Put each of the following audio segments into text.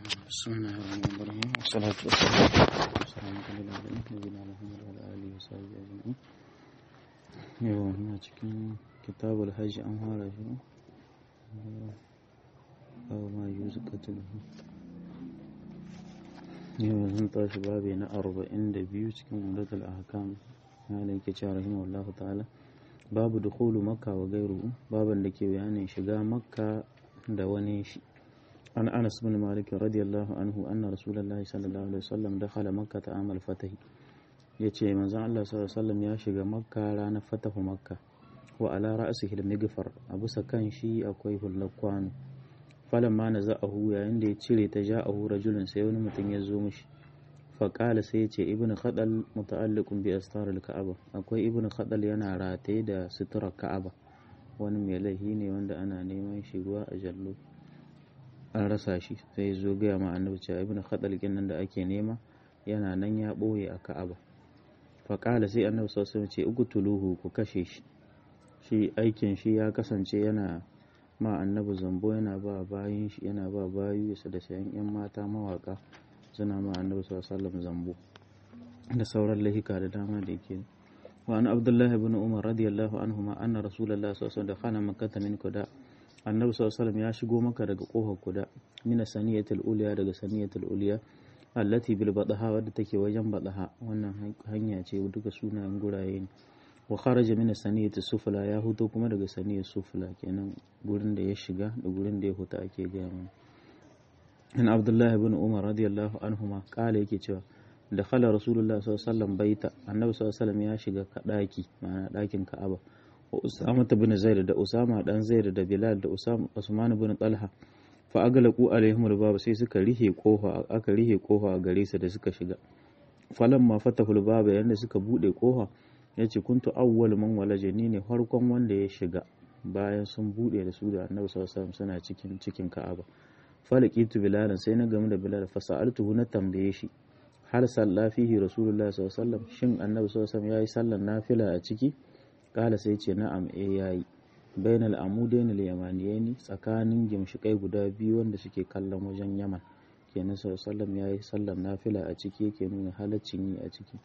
بسم الله الرحمن الرحيم والصلاة والسلام على العالمين نبينا محمد وعلى آله وصحبه أجمعين yau muna cikin kitabul hajji an fara shi abu ma yi zukatul yau zan tashi babi na arba'in da biyu cikin umdatul ahkam na da yake cewa rahimahullahu ta'ala babu dukhulu makka wa gairu baban da ke bayanin shiga makka da wani shi an anas bin malik radiyallahu anhu anna rasulullahi sallallahu alaihi wasallam dakhala makka ta amal fatahi yace manzon Allah sallallahu alaihi wasallam ya shiga makka ranar fatahu makka wa ala ra'sihi al-migfar a bisa kan shi akwai hullar kwano falan ma naza'ahu yayin da ya cire ta ja'ahu rajulun sai wani mutum ya zo mishi faƙala sai ya ce ibn khadal muta'alliqun bi astar al-ka'aba akwai ibn khadal yana rataye da suturar ka'aba wani mai laihi ne wanda ana neman shi ruwa a jallo an rasa shi sai zo gaya ma annabi cewa ibn khadal nan da ake nema yana nan ya ɓoye a ka'aba faƙala sai annabi sallallahu alaihi ce uqtuluhu ku kashe shi shi aikin shi ya kasance yana ma annabi zambo yana ba bayin shi yana ba bayu da sayan yan mata mawaka suna ma annabi sallallahu alaihi zambo da sauran lahika da dama da yake wa an abdullahi ibn umar radiyallahu anhuma anna rasulullahi sallallahu alaihi wasallam dakhala makkah min kuda annabi sallallahu ya shigo maka daga kofar kuda mina saniyatul uliya daga saniyatul uliya allati bil badaha wadda take wajen badaha wannan hanya ce duka sunayen guraye ne wa kharaja min saniyati sufla ya huto kuma daga saniyar sufla kenan gurin da ya shiga da gurin da ya huta ake gaya mana an abdullahi ibn umar radiyallahu anhuma kala yake cewa da khala rasulullah sallallahu alaihi wasallam baita annabi sallallahu alaihi wasallam ya shiga daki ma'ana dakin ka'aba wa usama bin zaid da usama dan zaid da bilal da usama usman bin talha fa aglaqu alaihim albab sai suka rihe kofa aka rihe kofa a gare su da suka shiga falamma fatahul bab yanda suka bude kofa yace kuntu awwal man walaje ni ne farkon wanda ya shiga bayan sun bude da su da annabi sallallahu alaihi wasallam suna cikin cikin ka'aba falakitu bilalan sai na gamu da bilal fa sa'altuhu na tambaye shi hal salla fihi rasulullah sallallahu alaihi wasallam shin annabi sallallahu alaihi wasallam yayi sallar nafila a ciki kala sai ce na'am eh yayi bainal amudain al yamaniyaini tsakanin gimshikai guda biyu wanda suke kallon wajen yaman kenan sallallahu alaihi wasallam yayi sallar nafila a ciki yake nuna halaccin yi a ciki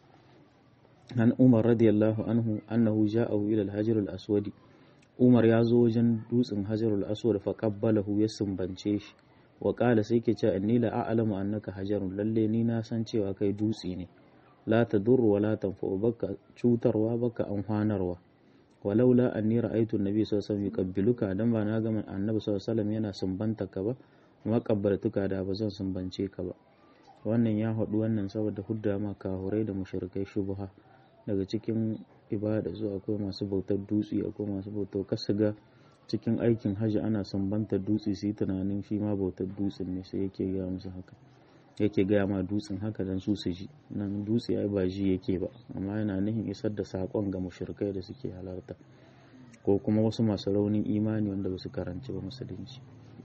an umar radiyallahu anhu annahu ja'ahu ila al hajar al aswadi umar ya zo wajen dutsen hajar al aswad fa qabbalahu ya sumbance shi wa ƙala sai ke cewa inni la a'lamu annaka hajarun lalle ni na san cewa kai dutse ne la tadurru wa la tanfa'u baka cutarwa baka amfanarwa walaula anni ra'aytu an-nabi sallallahu alaihi wasallam yuqabbiluka dan ba na ga annabi sallallahu alaihi wasallam yana sumbanta ka ba kuma kabbartuka da ba zan sumbance ka ba wannan ya haɗu wannan saboda hudda ma kahurai da mushrikai shubha daga cikin ibada zuwa akwai masu bautar dutse akwai masu bautar kasuga cikin aikin hajji ana sambanta dutse su yi tunanin shi ma bautar dutsen ne sai yake gaya musu haka yake gaya ma dutsen haka dan su su ji nan dutse ai ba ji yake ba amma yana nihin isar da sakon ga mushrikai da suke halarta ko kuma wasu masu raunin imani wanda ba su karanci ba musulunci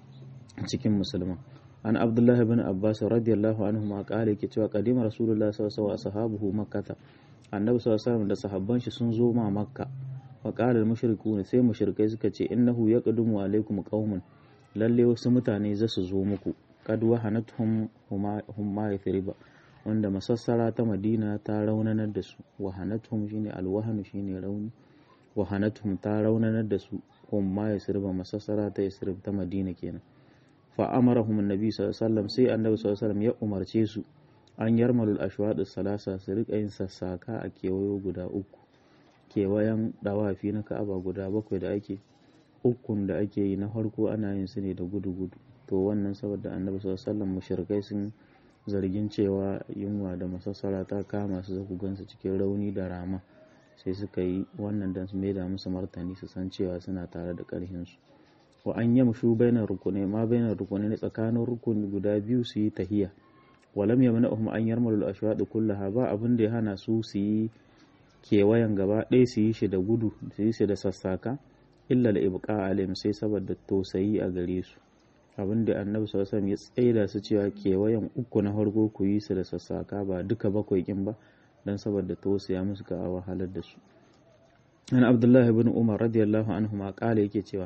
cikin musulman an abdullah ibn abbas radiyallahu anhu ma kare yake cewa qadima rasulullah sallallahu alaihi wasallam ashabuhu makkata annabi sallallahu alaihi wasallam da sahabban shi sun zo ma makka faƙalar mashirku ne sai mashirkai suka ce innahu ya ƙadumu alaikum qaumun lalle wasu mutane za su zo muku kad wahanatuhum humma yathriba wanda masassara ta madina ta raunanar da su wahanatuhum shine alwahanu shine rauni wahanatuhum ta raunanar da su humma yathriba masassara ta yathrib ta madina kenan fa amarahum annabi sallallahu alaihi wasallam sai annabi sallallahu alaihi wasallam ya umarce su an yarmalul ashwad salasa su rika yin sassaka a kewayo guda uku kewayen dawafi na ka'aba guda bakwai da ake ukun da ake yi na farko ana yin su ne da gudu-gudu to wannan saboda annabi sallallahu mushrikai sun zargin cewa yunwa da masassara ta kama su zaku gansu cikin rauni da rama sai suka yi wannan dan su maida musu martani su san cewa suna tare da karhin su wa an yamshu bainar rukuni ma bainar rukuni ne tsakanin rukuni guda biyu su yi tahiya walam yamna'uhum an yarmalul ashwad kullaha ba abin da ya hana su su yi kewayen gaba ɗaya su yi shi da gudu su yi shi da sassaka illa da ibqa alim sai saboda tausayi a gare su abin da annabi sallallahu alaihi ya tsaida su cewa kewayen uku na farko ku yi su da sassaka ba duka bakwai kin ba dan saboda tausaya musu ka wahalar da su an abdullahi ibn umar radiyallahu anhu ma kala yake cewa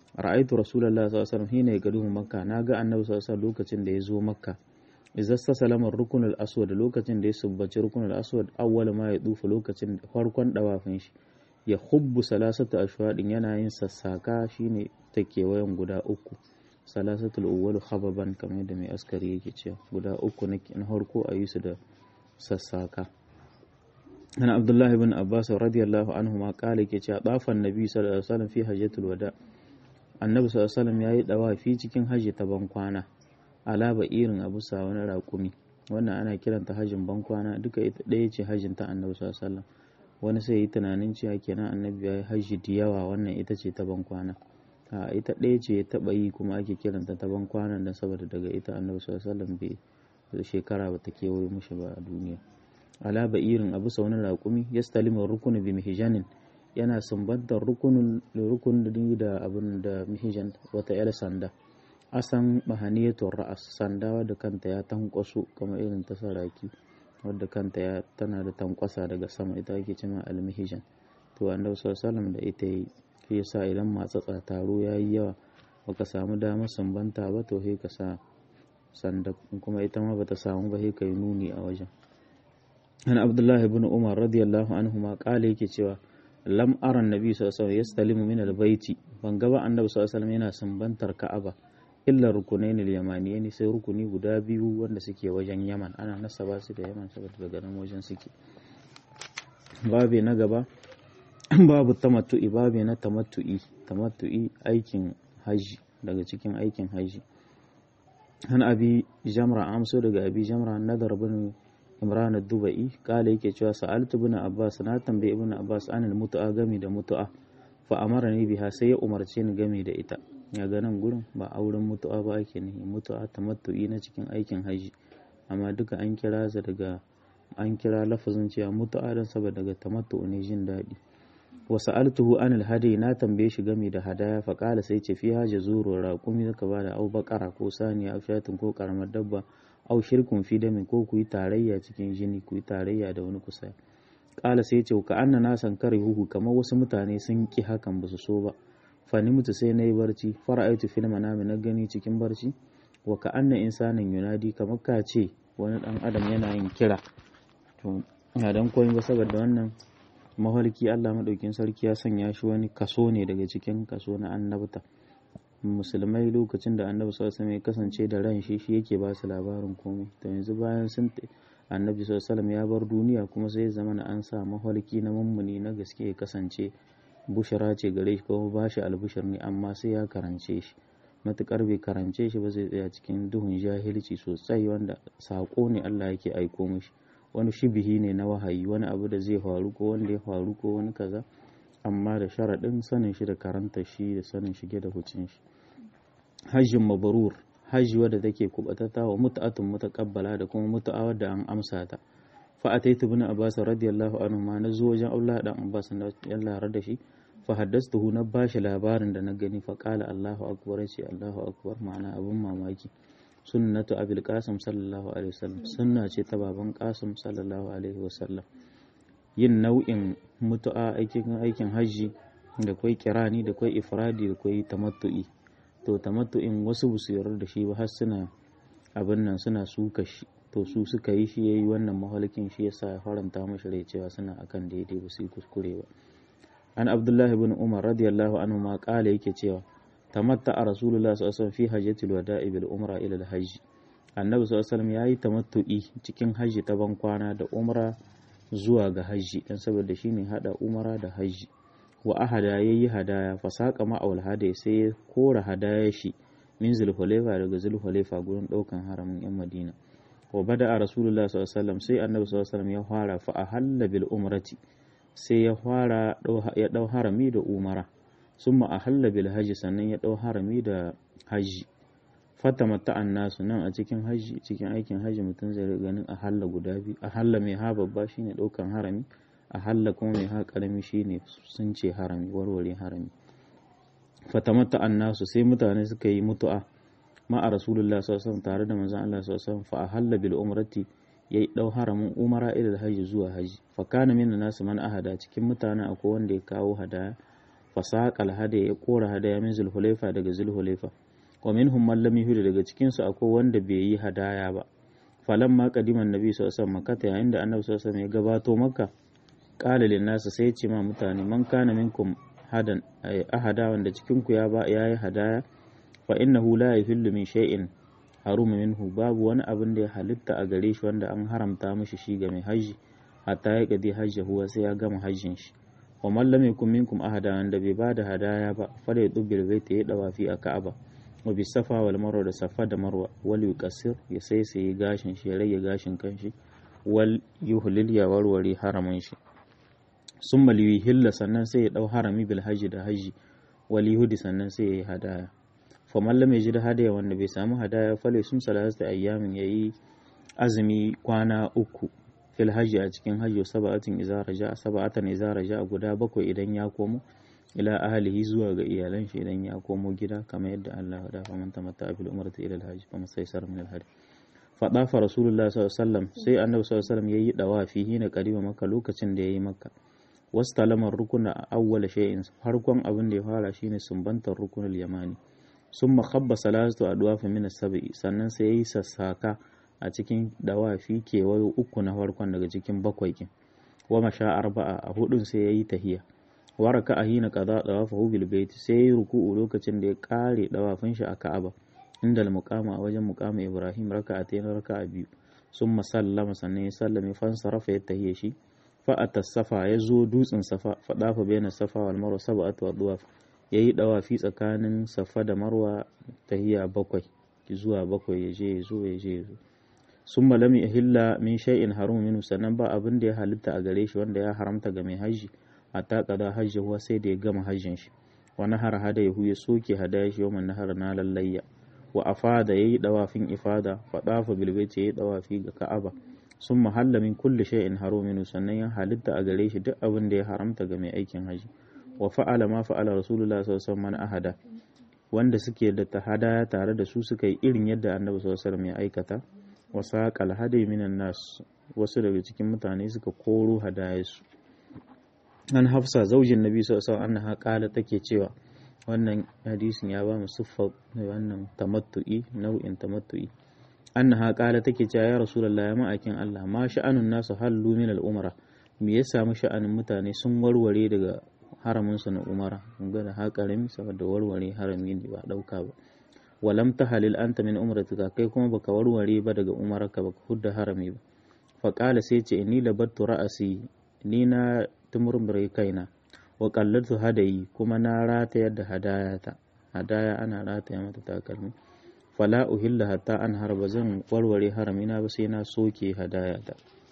ra'aitu rasulullah sallallahu alaihi wasallam hina yaqdumu makka naga annabi sallallahu alaihi wasallam lokacin da ya zo makka idza salama rukunul aswad lokacin da ya subbaci rukunul aswad awwal ma ya dufa lokacin farkon dawafin shi ya hubbu salasatu ashwadin yana yin sassaka shine ta kewayen guda uku salasatul awwal khababan kamar da mai askari yake cewa guda uku na harko a yi su da sassaka ana abdullahi bin abbas radiyallahu anhu ma kala yake cewa dafan nabi sallallahu alaihi wasallam fi hajjatul wada annabi sallallahu alaihi wasallam yayi dawafi cikin hajji ta bankwana alaba irin abu sa wani raƙumi wannan ana kiranta hajjin bankwana duka ita ɗaya ce hajjin ta annabi sallallahu alaihi wasallam wani sai yi tunanin cewa kenan annabi ya yi hajji da yawa wannan ita ce ta bankwana a ita ɗaya ce ya taɓa yi kuma ake kiranta ta bankwana don saboda daga ita annabi sallallahu alaihi wasallam bai shekara ba ta kewaye mushi ba a duniya ala irin abu sa wani raƙumi ya stalimin rukuni bi mihijanin yana sumbantar rukunin rukunin da abin da mihijan wata yar sanda asan mahaniyatun ra'as sanda wadda kanta ya tankwaso kamar irin ta saraki wadda kanta ya tana da tankwasa daga sama ita ake cima almihijan to annabi sallallahu da ita yi shi yasa idan matsatsa taro yayi yawa baka samu damar sambanta ba to sai ka sa sanda kuma ita ma bata samu ba sai kai nuni a wajen an abdullahi ibn umar radiyallahu anhu ma kale yake cewa lam ara annabi sallallahu alaihi wasallam yastalimu min albayti ban ga ba annabi sallallahu alaihi wasallam yana sambantar ka'aba illa rukunain al-yamaniyain sai rukuni guda biyu wanda suke wajen yaman ana nasaba su da yaman saboda daga nan wajen suke babe na gaba babu tamattu'i babe na tamattu'i tamattu'i aikin haji daga cikin aikin haji an abi jamra amso daga abi jamra nadar bin imran ad-dubai kala yake cewa sa'altu ibn abbas na tambaye ibn abbas anil mutu'a gami da mutu'a fa amarani biha sai ya umarce ni gami da ita ya ga nan gurin ba auren mutu'a ba ake nihi mutu'a tamattu'i na cikin aikin haji amma duka an kira sa daga an kira lafazin cewa mutu'a dan saboda daga tamattu ne jin daɗi wa sa'altuhu anil hadi na tambaye shi gami da hadaya fa kala sai ce fi haja zuru raqumi zaka bada au bakara ko saniya au shatin ko karamar dabba au shirkun fi damin ko ku yi tarayya cikin jini ku yi tarayya da wani kusa kala sai ce ka anna na san kare huhu kamar wasu mutane sun ki hakan ba su so ba fani mutu sai na yi barci fara'aitu fil manami na gani cikin barci wa ka anna insanin yunadi kamar ka ce wani dan adam yana yin kira to ya dan koyi ba saboda wannan mahalki Allah madaukin sarki ya sanya shi wani kaso ne daga cikin kaso na annabta musulmai lokacin da annabi sallallahu alaihi ya kasance da ran shi shi yake ba su labarin komai to yanzu bayan sun annabi sallallahu ya bar duniya kuma sai zama na an sa mahalki na mummuni na gaske ya kasance bushara ce gare shi kuma ba shi albushir ne amma sai ya karance shi matukar bai karance shi ba zai tsaya cikin duhun jahilci sosai wanda sako ne Allah yake aiko mishi wani shibihi ne na wahayi wani abu da zai faru ko wanda ya faru ko wani kaza amma da sharaɗin sanin shi da karanta shi da sanin shige da hucin shi hajjin mabarur hajji wadda take kubatata wa mutu'atun mutaqabbala da kuma mutu'a wadda an amsa ta fa ataitu ibn abbas radiyallahu anhu ma na zo wajen Allah dan abbas na Allah da shi fa haddastuhu na bashi labarin da na gani fa qala Allahu akbar ce Allahu akbar ma'ana abun mamaki sunnatu abil qasim sallallahu alaihi wasallam sunna ce ta baban qasim sallallahu alaihi wasallam yin nau'in mutu'a aikin aikin hajji da kwai kirani da kwai ifradi da kwai tamattu'i to tamattu'in wasu ba su yarda da shi ba har suna abin nan suna suka shi to su suka yi shi yayi wannan mahalkin shi yasa ya faranta mashi rai cewa suna akan daidai ba su yi kuskure ba an abdullahi ibn umar radiyallahu anhu ma kala yake cewa tamatta a rasulullah sallallahu fi hajjatul wada'i bil umra ila al hajj annabi sallallahu alaihi yayi tamattu'i cikin hajji ta ban kwana da umra zuwa ga hajji dan saboda shine hada umra da hajji wa ahada yayi hadaya fasaka ma'aul hadai sai ya kora hadaya shi min zulhulaifa daga zulhulaifa gurin daukan haramin yan madina wa bada a rasulullah sallallahu sai annabi sallallahu ya fara fa ahalla bil umrati sai ya fara ya dau harami da umara summa ahalla bil hajji sannan ya dau harami da hajji fata mata'an nasu nan a cikin hajji cikin aikin hajji mutum zai ganin ahalla guda biyu ahalla mai ha babba shine daukan harami ahalla kuma mai ha karami shine sun ce harami warware harami fata mata'an nasu sai mutane suka yi mutu'a ma a rasulullah sallallahu tare da manzon Allah sallallahu fa ahalla bil umrati yayi dau haramin umara ila hajji zuwa hajji fa kana min nasu man ahada cikin mutane akwai wanda ya kawo hadaya fasaqal hada ya kora hadaya min zulhulaifa daga zulhulaifa wa minhum man lam yuhdi daga cikin su akwai wanda bai yi hadaya ba falamma qadima annabi sallallahu alaihi wasallam makka yayin da annabi sallallahu alaihi wasallam ya gabato makka qala lin nas sai ya ce ma mutane man kana minkum hadan ahada wanda cikin ku ya ba yayi hadaya fa innahu la yahillu min shay'in haruma minhu babu wani abin da ya halitta a gare shi wanda an haramta mishi shi ga mai haji hatta ya kadi hajji huwa sai ya gama hajjin shi wa man lam yakun minkum ahada wanda bai bada hadaya ba fala ya dubbil baita ya dawafi a ka'aba wa bi safa wal marwa da safa da marwa wal yuqassir ya sai sai gashin shi ya rage gashin kanshi wal yuhlil ya warware haramin shi summa liyuhilla sannan sai ya dau harami bil hajji da hajji wal yuhdi sannan sai ya yi hadaya fa man lam yajid hadaya wanda bai samu hadaya fala sum salatu ayyamin yayi azumi kwana uku fil hajji a cikin hajji saba'atin iza raja saba'atan iza raja guda bakwai idan ya komo ila ahlihi zuwa ga iyalan shi idan ya komo gida kamar yadda Allah ya dafa man tamatta bil umrati ila al hajj fa masaysar min al hajj fa dafa rasulullah sallallahu alaihi wasallam sai annabi sallallahu alaihi wasallam yayi dawafi hina qariba makka lokacin da yayi makka wastalamar rukuna awwal shay'in farkon abin da ya fara shine sumbantar rukunul yamani summa khabba salatu adwafa min as-sab'i sannan sai yayi sassaka a cikin dawafi kewayo uku na farkon daga cikin bakwai kin wa masha arba'a a hudun sai yayi tahiya waraka a hina kaza dawafahu bil bait sai yayi ruku'u lokacin da ya kare dawafin shi a Ka'aba inda al-muqama a wajen muqama Ibrahim raka'atayn raka'a biyu summa sallama sannan ya sallame fansarafa ya tahiya shi fa safa ya zo dutsen safa fa dafa baina safa wal marwa sab'atu adwaf yayi dawafi tsakanin safa da marwa tahiya bakwai zuwa bakwai ya je ya zo ya je ya zo sun malami hilla min shay'in harum minhu sannan ba abin da ya halitta a gare shi wanda ya haramta ga mai haji a taƙada hajji huwa sai da ya gama hajjin shi wa nahar hada yahu ya soke hadaya shi yawan nahar na lallayya wa afada yayi dawafin ifada fa dafa bil baiti yayi dawafi ga ka'aba sun mahalla min kulli shay'in harum minhu sannan ya halitta a gare shi duk abin da ya haramta ga mai aikin haji wa fa'ala ma fa'ala rasulullah sallallahu alaihi wasallam ahada wanda suke da tahada tare da su suka yi irin yadda annabi sallallahu alaihi wasallam ya aikata wasa kalhadai minan nas wasu daga cikin mutane suka koro hadayarsu an hafsa zaujin nabi sallallahu alaihi annaha kala take cewa wannan hadisin ya ba mu siffa wannan tamattu'i nau'in tamattu'i annaha kala take cewa ya rasulullahi ya ma'akin Allah ma sha'anun nasu hallu min al-umra me ya samu sha'anin mutane sun warware daga haramin su na umara kun ga da haƙarami saboda warware harami ne ba dauka ba walam tahalil anta min umratika kai kuma baka warware ba daga umarka baka hudda harami ba fa qala sai ce ni labattu ra'asi ni na tumurmure kaina wa qallatu hadayi kuma na ratayar da hadayata hadaya ana rataya mata takalmi fala uhilla hatta an harba zan warware haramina ba sai na soke hadayata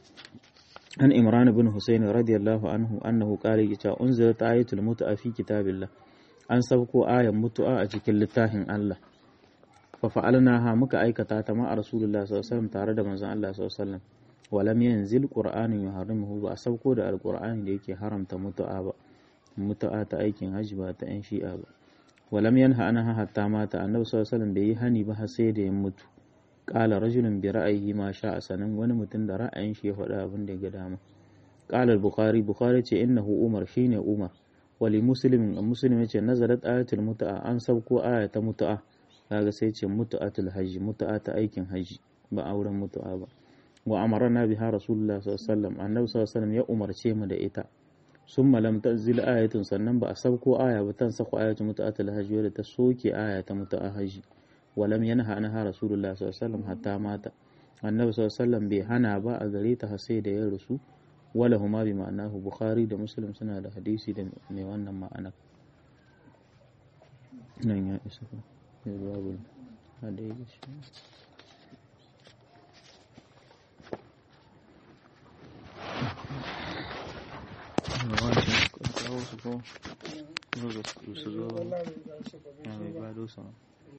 an imran bin husayn radiyallahu anhu annahu qala yace unzilat ayatul mut'a fi kitabillah an sauko ayan mutu'a a cikin littafin Allah fa fa'alnaha muka aikata ta ma a rasulullah sallallahu alaihi wasallam tare da manzon Allah sallallahu alaihi wasallam walam yanzil qur'anun yuharrimuhu ba a sauko da alqur'ani da yake haramta mutu'a ba mutu'a ta aikin hajji ba ta yan shi'a ba walam yanha anha hatta mata annabi sallallahu alaihi wasallam bai yi hani ba har sai da ya mutu qala rajulun bi ra'ayi ma sha'a sanan wani mutum da ra'ayin shi ya faɗa abin da ya ga dama qala al-bukhari bukhari ce innahu umar shine umar wali muslimin muslim yace nazalat ayatul mutu'a an sauko aya ta mutu'a kaga sai ce mutu'atul hajji mutu'a ta aikin hajji ba auren mutu'a ba wa amarna biha rasulullah sallallahu alaihi wasallam annabi sallallahu alaihi wasallam ya umarce mu da ita summa lam tanzil ayatun sannan ba a sauko aya ba tan sako ayatu mutu'atul hajji wadda ta soke aya ta mutu'a hajji wa lam yanha anha rasulullah sallallahu alaihi wasallam hatta mata annabi sallallahu alaihi wasallam bai hana ba a gare ta har sai da ya rasu wala huma bi ma'anahu bukhari da muslim suna da hadisi da mai wannan ma'ana nan ya isa babu hadai shi wancan kawo su ko su zo su zo ya mai bado sama